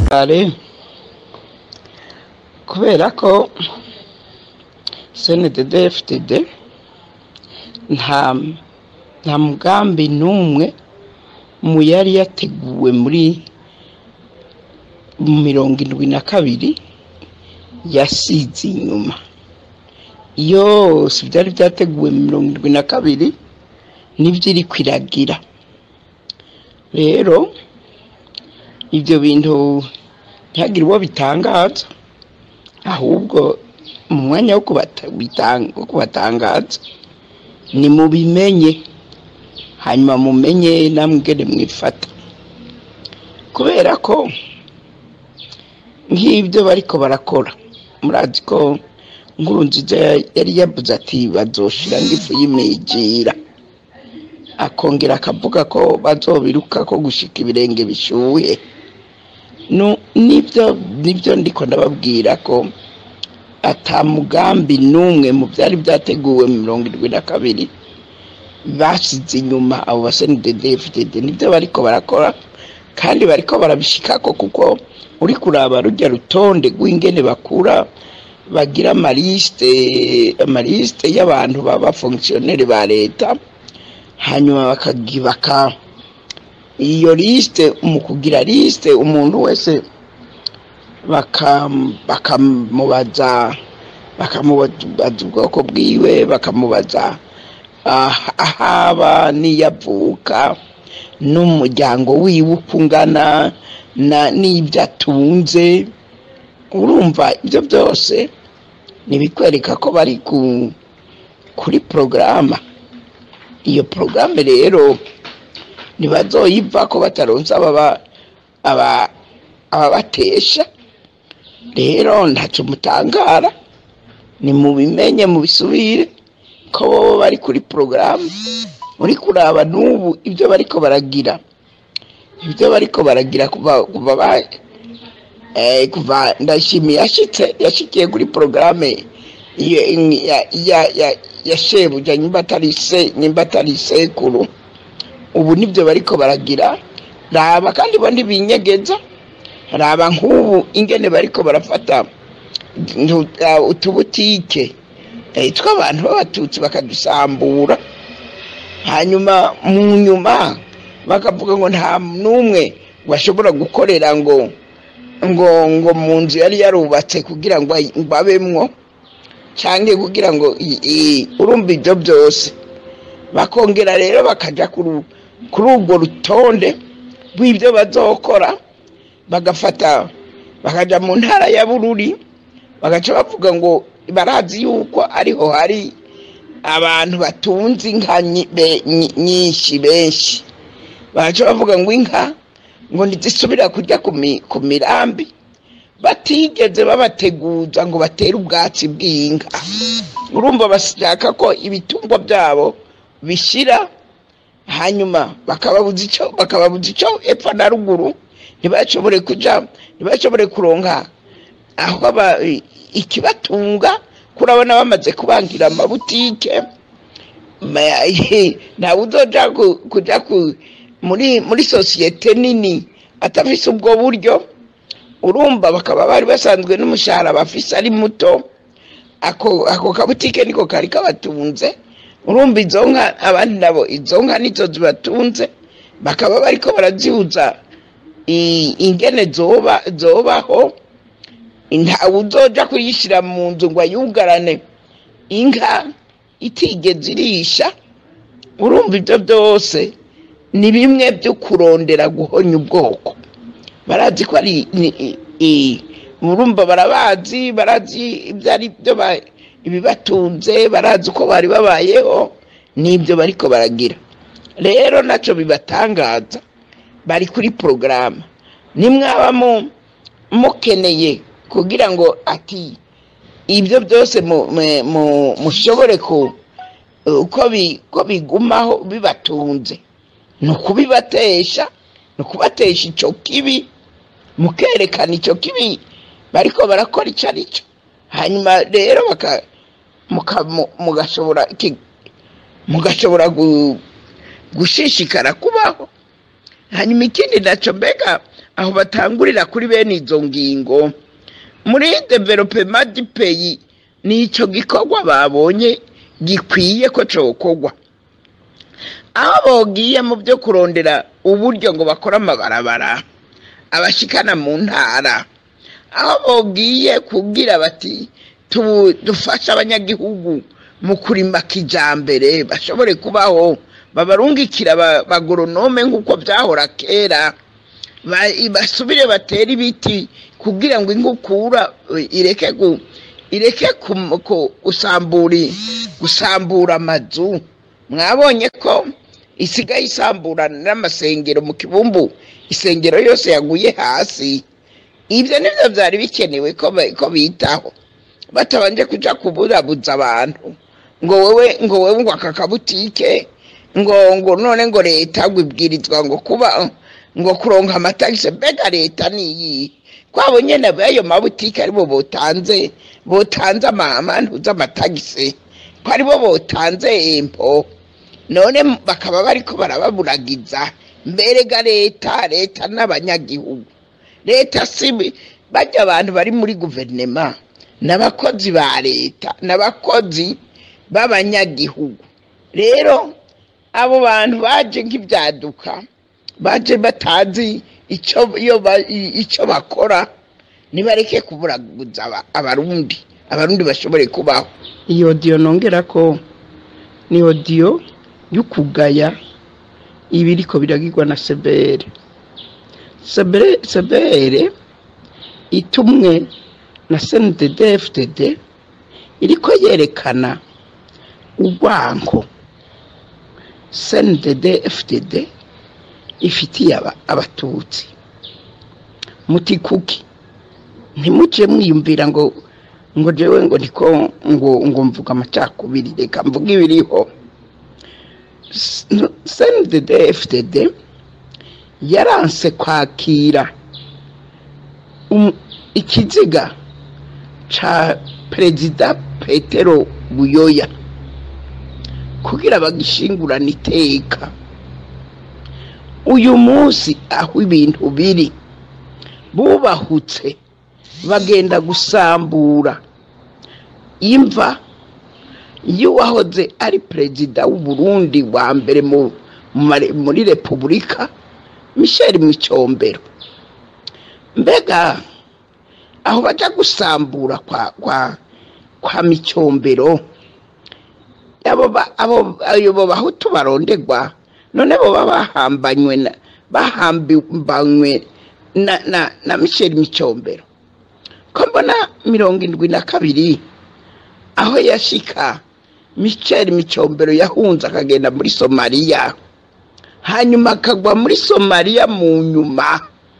kare kubera ko snddfdd nta nta mugambi n'umwe mu yari yateguwe muri mirongo indwi na kabiri yasize inyuma yose byari byateguwe mu mirongo indwi na kabiri nibyo iri kwiragira rero ibyo bintu ntihagire uwo bitangaza ahubwo mu mwanya wo kubata- bitang- wo kubatangaza ni mubimenye hanyuma mumenye namwe ingene mwifata kubera ko nk'ibyo bariko barakora murazi ko nkuru nziza yari yavuze ati bazoshira ngifu y'imijira akongera akavuga ko bazobiruka ko gushika ibirenge bishuhe Nu- nibyo nibyo ndiko ndababwira ko ata mugambi n'umwe mu byari byateguwe mu mirongo irindwi na kabiri basize inyuma abo basenidedefded nibyo bariko barakora kandi bariko barabishikako kuko uri kuraba rujya rutonde rw'ingene bakura bagira amaliste amaliste y'abantu baba fonctionnaire ba leta hanyuma bakagi- baka iyo liste mu kugira liste umuntu wese baka- bakamubaza bakamubaza ubwoko bwiwe bakamubaza ah- ahaba n'iyavuka n'umuryango wiwe uko ungana na- n'ibyo atunze urumva ibyo byose ntibikwereka ko bari ku- kuri porogaramu iyo porogaramu rero ntibazoyiva ko bataronse ababa- aba- ababatesha rero ntacyo mutangara ni mubimenye mubisubire ko bobo bari kuri porogaramu muri kuraba n'ubu ibyo bariko baragira ibyo bariko baragira kuva kuva ba eh, kuva ndashimiye yashitse yashikiye kuri porogaramu ya ya ya ya, ya shebuja nyimba atari se nyimba atari sekuru ubu nibyo bariko baragira raba kandi bo ntibinyegeza raba nk'ubu ingene bariko barafata ntu- ah, utubutike eh, tw'abantu b'abatutsi bakadusambura hanyuma mu nyuma bakavuga ngo nta n'umwe bashobora gukorera ngo ngo ngo mu nzu yari yarubatse kugira ngo ayi- ngo abemwo cyangwa kugira ngo i- i- urumva ibyo byose bakongera rero bakaja kuri kuri urwo rutonde rw'ibyo bazokora bagafata bakaja mu ntara ya bururi bagaca bavuga ngo barazi yuko ariho hari abantu batunze inka nyi- be- nyi- nyinshi benshi bagaca bavuga ngo inka ngo ntizisubira kurya ku mi- ku mirambi batigeze babateguza ngo batere ubwatsi bw'inka urumva bashaka ko ibitungwa byabo bishira hanyuma bakababuza icyo bakababuza icyo epfo na ruguru ntibashobore kuja ntibashobore kuronka aho aba ikibatunga kurabona bamaze kubangira amabutike Ma- ntawe uzoja ku- kuja ku- muri muri sosiyete nini atafise ubwo buryo urumva bakaba bari basanzwe n'umushahara bafise ari muto ako ako kabutike niko kari kabatunze urumva izo nka abandi nabo izo nka nizo zibatunze bakaba bariko barazihuza i- ingene zoba zobaho ntawe uzoja kuyishira mu nzu ngo ayugarane inka itigeze irisha urumva ibyo byose ni bimwe byo kurondera guhonya ubwoko barazi ko ari ni- i- i- urumva barabazi barazi ibyo ari byo ba- ibibatunze barazi uko bari babayeho n'ibyo bariko baragira rero nacyo bibatangaza bari kuri porogaramu nimwaba mu- mukeneye kugira ngo ati ibyo byose mu- mu- mu- mushobore ku uko bi- ko bigumaho bibatunze ni ukubibatesha ni ukubatesha icyo kibi mukerekana icyo kibi bariko barakora icyo ari cyo hanyuma rero baka- muka- mu- mugashobora iki- mugashobora gu- gushishikara kubaho hanyuma ikindi nacyo mbega aho batangurira kuri bene izo ngingo muri developema dipeyi ni icyo gikorwa babonye gikwiye ko cokorwa aho bogiye mu byo kurondera uburyo ngo bakore amabarabara abashikana mu ntara aho bogiye kubwira bati "Tu- dufashe abanyagihugu mu kurima kijambere bashobore kubaho babarungikira ba- bagoronome nk'uko byahora kera ba- basubire batere ibiti kugira ngo inkukura eh, ireke gu- ireke kum- ku- gusambura gusambura amazu mwabonye ko isigaye isambura n'amasengero mu kibumbu isengero yose yaguye hasi ibyo nibyo byari bikenewe ko ba- ko bitaho batabanje kuja kuburabuza abantu ngo wowe ngo wowe ngo aka kabutike ngo ngo none ngo leta ngo ibwirizwa ngo kuba ngo kuronka amatagisi mbega leta niyi kwabo nyene ayo mabutike aribo botanze botanze ama- amantu z'amatagisi ko aribo botanze empo none bakaba bariko barababuragiza mberega leta leta n'abanyagihugu leta si bajya abantu bari muri guverinema n'abakozi ba leta n'abakozi b'abanyagihugu rero abo bantu baje nk'ibyaduka baje batazi icyo iyo ba- i- icyo bakora nibareke kuburaguza aba- abarundi abarundi bashobore kubaho iyo odiyo nongera ko ni odiyo y'ukugaya ibiriko biragirwa na sebere sebere sebere itumwe na sndd fdd iriko yerekana urwanko sndd fdd ifitiye aba- abatutsi muti kuki ntimuje mwiyumvira ngo ngo jewe ngo niko ngo ngo mvuga amacakubiri reka mvuga ibiriho sndd fdd yaranse kwakira um- ikiziga ca perezida petero buyoya kugira bagishingurane iteka uyu munsi aho ibintu biri bubahutse bagenda gusambura imva y'uwahoze ari perezida w'uburundi wa mbere mu- mu mare- muri repubulika michel micombero mbega aho baja gusambura kwa kwa kwa micombero abo ba- abo ayo bo bahutu barondegwa none bo baba bahambanywe na bahambanywe na na na michel micombero ko mbona mirongo indwi na kabiri aho yashika michel micombero yahunze akagenda muri somaliya hanyuma akagwa muri somaliya mu nyuma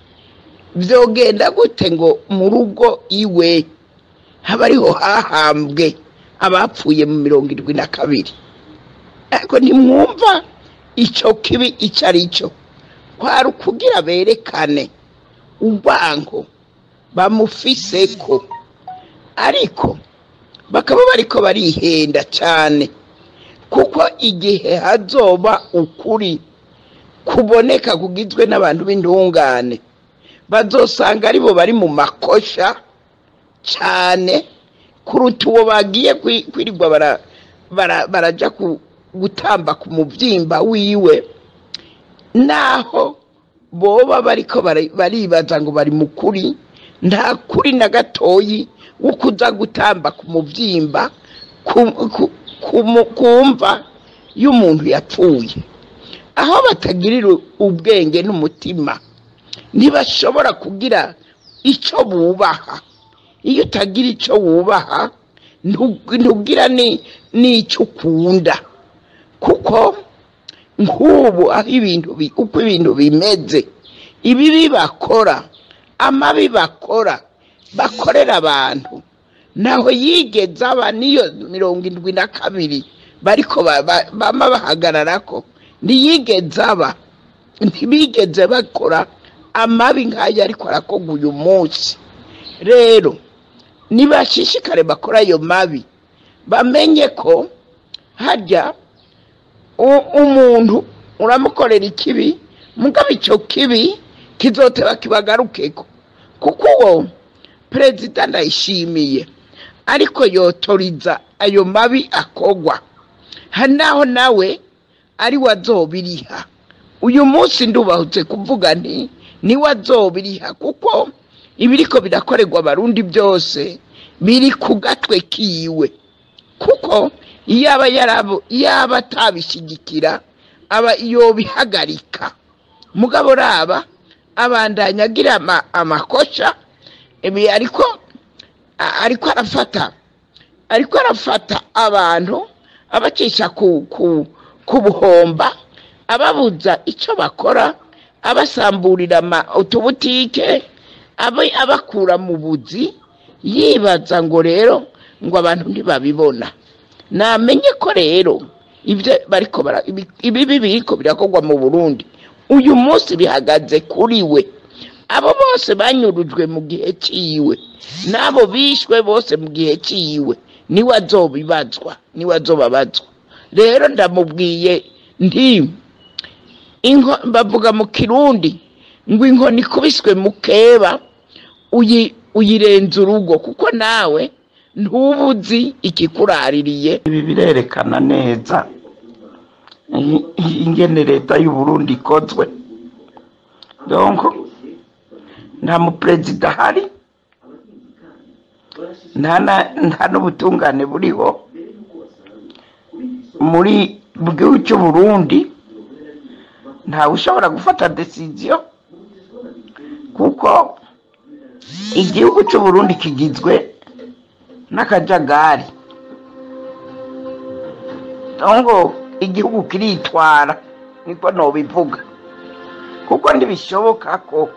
vyogenda gute ngo mu rugo iwe haba ariho hahambwe abapfuye mu mirongo indwi na kabiri ariko ntimwumva ico kibi ico ari cyo kwari ukugira berekane urwango bamufiseko ariko bakaba bariko barihenda cane kuko igihe hazoba ukuri kuboneka kugizwe n'abantu b'intungane bazosanga aribo bari mu makosha cyane kuruta uwo bagiye kwi- kwirirwa bara- bara- baraja ku- gutamba ku muvyimba wiwe naho boba bariko bara- baribaza ngo bari mu kuri nta kuri na gatoyi wo kuza gutamba ku muvyimba ku- ku- ku mu- kumva y'umuntu yapfuye aho batagirira ubwenge n'umutima ntibashobora kugira icyo bubaha iyo utagira icyo wubaha ntu- ntugira ni- n'icyo ukunda kuko nk'ubu aho ibintu bi- uko ibintu bimeze ibibi bakora amabi bakora bakorera abantu ntaho yigeze aba niyo mirongo indwi na kabiri bariko ba- ba- bama bahagararako ntiyigeze aba ntibigeze bakora amabi nk'ayo ariko arakorwa uyu munsi rero nibashishikare bakora ayo mabi bamenye ko harya u- umuntu uramukorera ikibi mugabo icyo kibi kizoteba kibagarukeko kuko uwo perezida ndayishimiye ariko yotoriza ayo mabi akogwa hari naho nawe ari we azobiriha uyu munsi ndubahutse kuvuga nti niwe azobiriha kuko ibiriko birakorerwa abarundi byose biri ku gatwe kiwe kuko iyo aba yarabo iyo aba atabishyigikira aba yobihagarika mugabo raba abandanya agira ama- amakosha ibi ariko a- ariko arafata ariko arafata abantu abacisha ku ku ku buhomba ababuza icyo bakora abasamburira ama- utubutike abe- abakura mu buzi yibaza ngo rero ngo abantu ntibabibona namenye ko rero ibyo bariko bara- ibi- ibibi biriko birakorwa mu burundi uyu munsi bihagaze kuri we abo bose banyurujwe mu gihe ciwe n'abo bishwe bose mu gihe ciwe niwe azobibazwa niwe azobabazwa rero ndamubwiye nti inko bavuga mu kirundi ngo inkoni ikubiswe mu keba uyi uyirenza urugo kuko nawe ntubuzi ikikuraririye ibi birerekana neza i- i- ingene leta y'u Burundi ikozwe donc nta muperezida ahari nta na- nta n'ubutungane buriho muri mu gihugu cy'u Burundi ntawe ushobora gufata decision kuko igihugu cy'u Burundi kigizwe n'akajagari ngo igihugu kiritwara niko nobivuga kuko ntibishoboka ko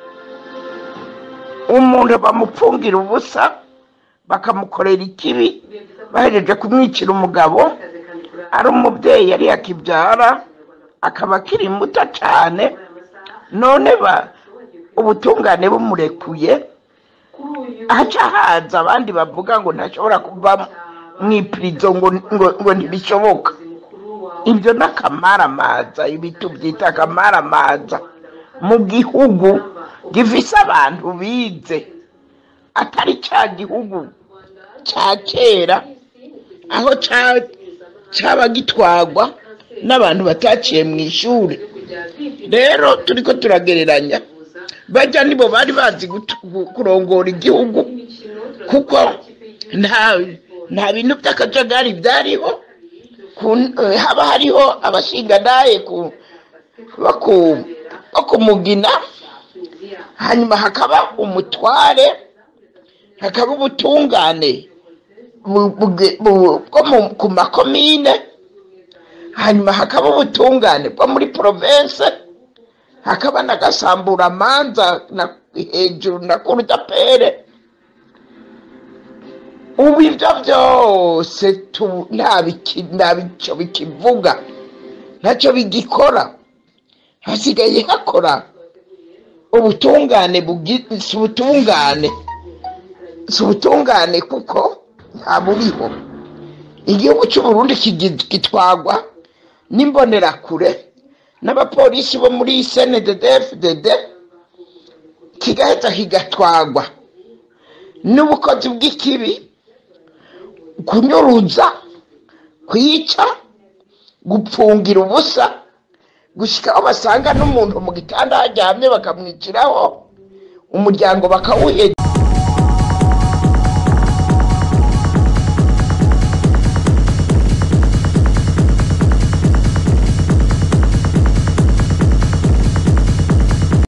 umuntu bamupfungira ubusa bakamukorera ikibi bahejeje kumwicira umugabo ari umubyeyi yari yakibyara akaba akiri muto cyane none ba ubutungane bumurekuye haca haza abandi bavuga ngo ntashobora kuva mu ipirizo ngo, ngo, ngo ntibishoboka ibyo ni akamaramaza ibi tubyita akamaramaza mu gihugu gifise abantu bize atari cya gihugu cya kera aho ca- caba gitwagwa n'abantu bataciye mu ishuri rero turiko turagereranya bajya nibo bari bazi gutu- gu- kurongora igihugu kuko nta nta bintu by'akajagari byariho ku- eh, haba hariho abashinganaye ku bo ku- bo kumugina hanyuma hakaba umutware hakaba ubutungane bu- buge- bu- bwo mu- ku makomine hanyuma hakaba ubutungane bwo muri province hakaba n'agasamburamanza na hejuru na kurudapere ubu ibyo byose tu- nta biki- nta bico bikivuga ntacyo bigikora hasigaye hakora ubutungane bugi- si ubutungane si ubutungane kuko nta buriho igihugu cy'u Burundi kigi- gitwagwa n'imbonerakure n'abapolisi bo muri snddfdd kigahita kigatwagwa n'ubukozi bw'ikibi kunyuruza kwica gupfungira ubusa gushyika aho basanga n'umuntu mu gitanda haryamye bakamwiciraho umuryango bakawuheza